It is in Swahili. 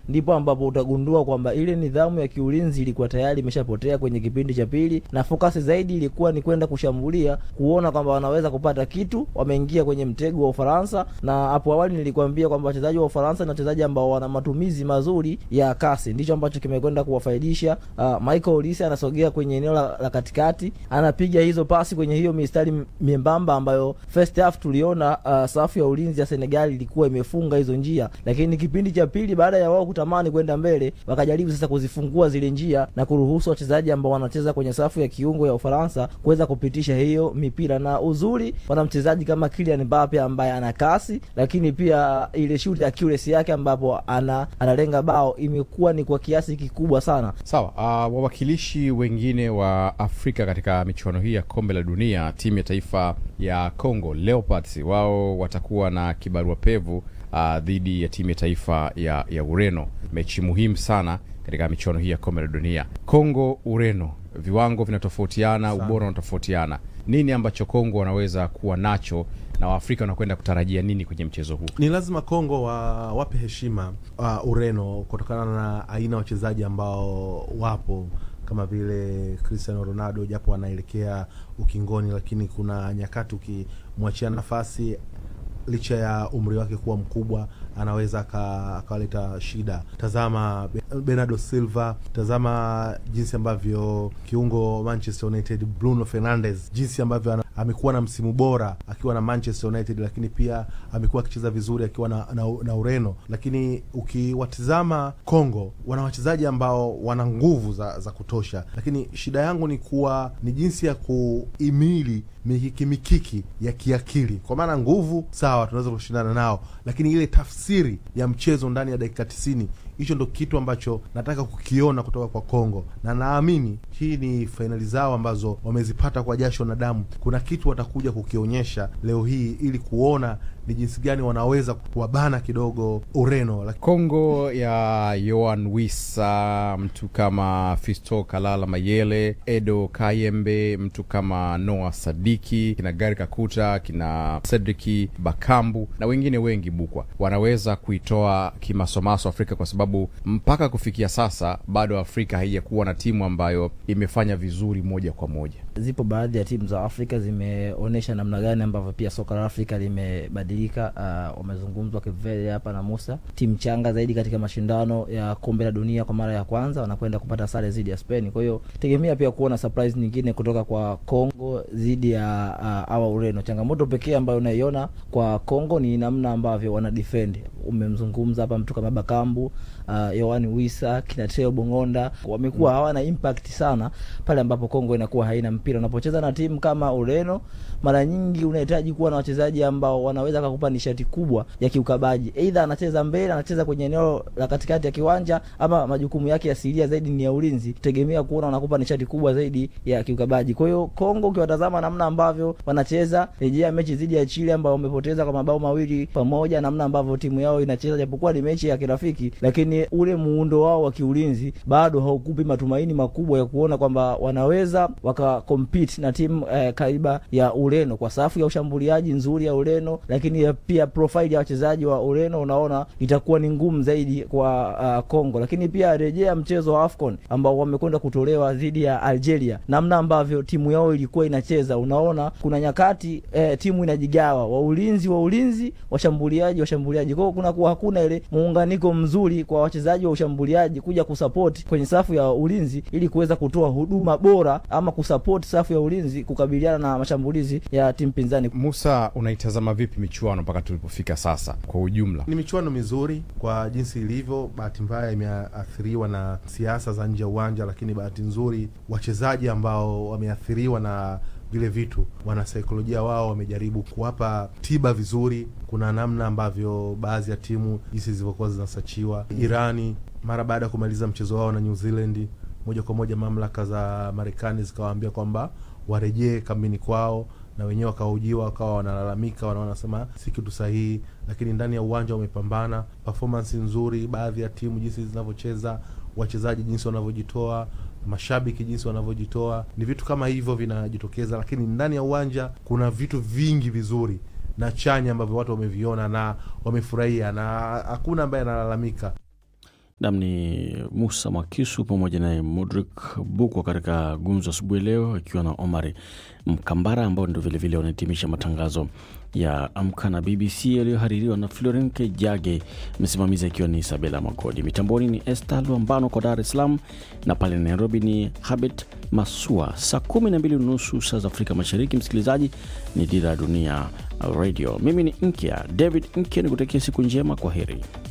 ndipo ambapo utagundua kwamba ile nidhamu ya kiulinzi ilikuwa tayari imeshapotea kwenye kipindi cha pili, na fokasi zaidi ilikuwa ni kwenda kushambulia, kuona kwamba wanaweza kupata kitu. Wameingia kwenye mtego wa Ufaransa, na hapo awali nilikwambia kwamba wachezaji wa Ufaransa ni wachezaji ambao wana matumizi mazuri ya kasi, ndicho ambacho kimekwenda kuwafaidisha. Uh, Michael Olise anasogea kwenye eneo la, la katikati, anapiga hizo pasi kwenye hiyo mistari miembamba ambayo first half tuliona uh, safu ya ulinzi ya Senegal ilikuwa imefunga hizo njia, lakini kipindi cha pili baada ya wao kutamani kwenda mbele, wakajaribu sasa kuzifungua zile njia na kuruhusu wachezaji ambao wanacheza kwenye safu ya kiungo ya Ufaransa kuweza kupitisha hiyo mipira, na uzuri wana mchezaji kama Kylian Mbappe ambaye ana kasi, lakini pia ile shoot accuracy yake ambapo ana analenga bao imekuwa ni kwa kiasi kikubwa sana. Sawa. Uh, wawakilishi wengine wa Afrika katika michuano hii ya kombe la dunia, timu ya taifa ya Congo Leopards, wao watakuwa na kibarua pevu uh, dhidi ya timu ya taifa ya, ya Ureno, mechi muhimu sana katika michuano hii ya kombe la dunia. Kongo Ureno, viwango vinatofautiana, ubora unatofautiana. Nini ambacho Kongo wanaweza kuwa nacho na Waafrika wanakwenda kutarajia nini kwenye mchezo huu? Ni lazima Kongo wa wape heshima uh, Ureno kutokana na aina ya wachezaji ambao wapo kama vile Cristiano Ronaldo, japo anaelekea ukingoni, lakini kuna nyakati ukimwachia nafasi licha ya umri wake kuwa mkubwa anaweza akawaleta shida. Tazama Bernardo Silva, tazama jinsi ambavyo kiungo Manchester United Bruno Fernandes, jinsi ambavyo amekuwa na msimu bora akiwa na Manchester United, lakini pia amekuwa akicheza vizuri akiwa na, na, na Ureno. Lakini ukiwatizama Kongo, wana wachezaji ambao wana nguvu za, za kutosha, lakini shida yangu ni kuwa ni jinsi ya kuimili mikiki mikiki ya kiakili, kwa maana nguvu sawa, tunaweza kushindana nao, lakini ile tafsiri ya mchezo ndani ya dakika tisini hicho ndo kitu ambacho nataka kukiona kutoka kwa Kongo, na naamini hii ni fainali zao ambazo wamezipata kwa jasho na damu. Kuna kitu watakuja kukionyesha leo hii ili kuona ni jinsi gani wanaweza kuwabana kidogo Ureno. Kongo ya Yoan Wissa, mtu kama Fisto Kalala Mayele, Edo Kayembe, mtu kama Noah Sadiki, kina Gari Kakuta, kina Cedriki Bakambu na wengine wengi bukwa, wanaweza kuitoa kimasomaso Afrika kwa sababu mpaka kufikia sasa bado Afrika haijakuwa na timu ambayo imefanya vizuri moja kwa moja. Zipo baadhi ya timu za Afrika zimeonyesha namna gani ambavyo pia soka la Afrika limebadilika. Uh, wamezungumzwa Kivele hapa na Musa, timu changa zaidi katika mashindano ya kombe la dunia kwa mara ya kwanza wanakwenda kupata sare dhidi ya Spain. Kwa hiyo tegemea pia kuona surprise nyingine kutoka kwa Kongo dhidi ya uh, awa Ureno. Changamoto pekee ambayo unaiona kwa Kongo ni namna ambavyo wana defend. Umemzungumza hapa mtu kama Bakambu uh, Yohani Wisa kina Teo Bongonda wamekuwa hawana impact sana pale ambapo Kongo inakuwa haina mpira. Unapocheza na timu kama Ureno, mara nyingi unahitaji kuwa na wachezaji ambao wanaweza kukupa nishati kubwa ya kiukabaji, aidha anacheza mbele, anacheza kwenye eneo la katikati ya kiwanja, ama majukumu yake asilia zaidi ni ya ulinzi. Tegemea kuona wanakupa nishati kubwa zaidi ya kiukabaji. Kwa hiyo Kongo, ukiwatazama namna ambavyo wanacheza, rejea mechi dhidi ya Chile ambao wamepoteza kwa mabao mawili pamoja, namna ambavyo timu yao inacheza, japokuwa ni mechi ya kirafiki, lakini ule muundo wao wa kiulinzi bado haukupi matumaini makubwa ya kuona kwamba wanaweza waka compete na timu eh, kaiba ya Ureno kwa safu ya ushambuliaji nzuri ya Ureno, lakini pia profile ya wachezaji wa Ureno unaona itakuwa ni ngumu zaidi kwa uh, Kongo. Lakini pia rejea mchezo wa AFCON ambao wamekwenda kutolewa dhidi ya Algeria, namna ambavyo timu yao ilikuwa inacheza, unaona kuna nyakati eh, timu inajigawa, wa ulinzi wa ulinzi, washambuliaji washambuliaji, kwa hiyo kuna kuwa hakuna ile muunganiko mzuri kwa wachezaji wa ushambuliaji kuja kusupport kwenye safu ya ulinzi ili kuweza kutoa huduma bora ama kusupport safu ya ulinzi kukabiliana na mashambulizi ya timu pinzani. Musa, unaitazama vipi michuano mpaka tulipofika sasa kwa ujumla? Ni michuano mizuri kwa jinsi ilivyo. Bahati mbaya imeathiriwa na siasa za nje ya uwanja, lakini bahati nzuri wachezaji ambao wameathiriwa na vile vitu, wanasaikolojia wao wamejaribu kuwapa tiba vizuri. Kuna namna ambavyo baadhi ya timu jinsi zilivyokuwa zinasachiwa. Irani mara baada ya kumaliza mchezo wao na New Zealand, moja kwa moja mamlaka za Marekani zikawaambia kwamba warejee kambini kwao, na wenyewe wakahojiwa, wakawa wanalalamika, wanasema si kitu sahihi, lakini ndani ya uwanja wamepambana, performance nzuri, baadhi ya timu jinsi zinavyocheza, wachezaji jinsi wanavyojitoa mashabiki jinsi wanavyojitoa, ni vitu kama hivyo vinajitokeza, lakini ndani ya uwanja kuna vitu vingi vizuri na chanya ambavyo watu wameviona na wamefurahia, na hakuna ambaye analalamika. Nam ni Musa Mwakisu pamoja naye Mudrik Bukwa katika gumzo asubuhi leo, akiwa na Omari Mkambara ambao ndio vilevile wanahitimisha matangazo ya Amka na BBC yaliyohaririwa na Florin Kejage, msimamizi akiwa ni Isabela Magodi, mitamboni ni Esther Luambano kwa Dar es Salaam, na pale Nairobi ni Habit Masua. Saa kumi na mbili unusu saa za Afrika Mashariki, msikilizaji, ni Dira ya Dunia Radio. Mimi ni Nkya David Nkya, ni kutakia siku njema. Kwa heri.